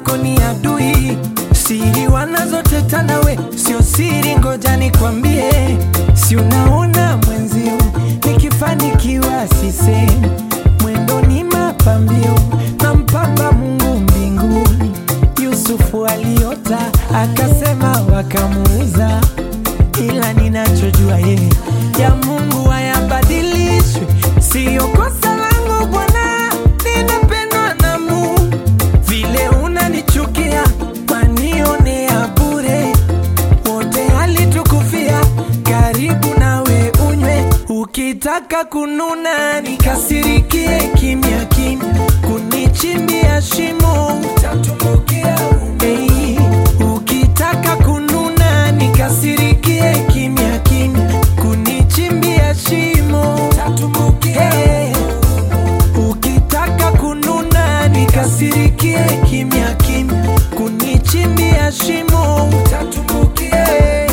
zako ni adui, siri wanazoteta nawe sio siri, ngoja nikwambie, si unaona mwenzio nikifanikiwa sisemi, mwendo ni mapambio na mpamba Mungu mbinguni. Yusufu aliota akasema, wakamuuza, ila ninachojua yeye ya Mungu hayabadilishwi, siyo kosa langu Bwana, ninapendwa na Mungu. Vile unanichukia wanionea bure, wote alitukufia, karibu nawe unywe. Ukitaka kununa nikasirikie kimya kimya, kunichimbia shimo utatumbukia hey. Ukitaka kununa nikasirikie kimya kimya, kunichimbia shimo utatumbukia hey. Ukitaka kununa nikasirikie kimya kimya, kunichimbia shimo utatumbukia.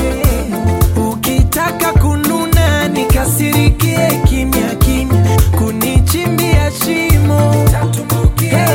Ukitaka kununa nikasirikie kimya kimya, kunichimbia shimo utatumbukia.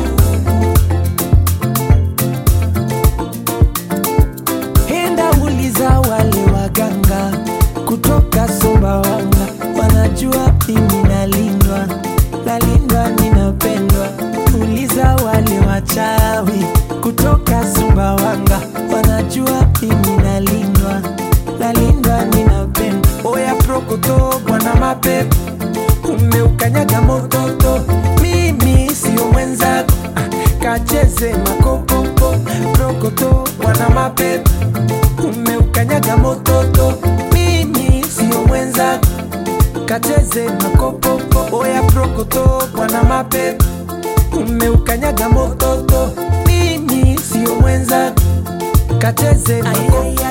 Enda uliza wale waganga kutoka Sumbawanga, wanajua mimi nalindwa, nalindwa, ninapendwa. Uliza wale wachawi kutoka Sumbawanga, wanajua mimi nalindwa, nalindwa, ninapendwa. Oya prokoto, bwana mapepo, umeukanyaga mototo, mimi sio mwenzako, ah, kacheze makopopo. Prokoto, bwana mapepo umeukanyaga mototo, mimi sio mwenzako, kacheze makopopo. Oya prokoto, bwana mapepo, umeukanyaga mototo, mimi sio mwenzako, kacheze makopopo.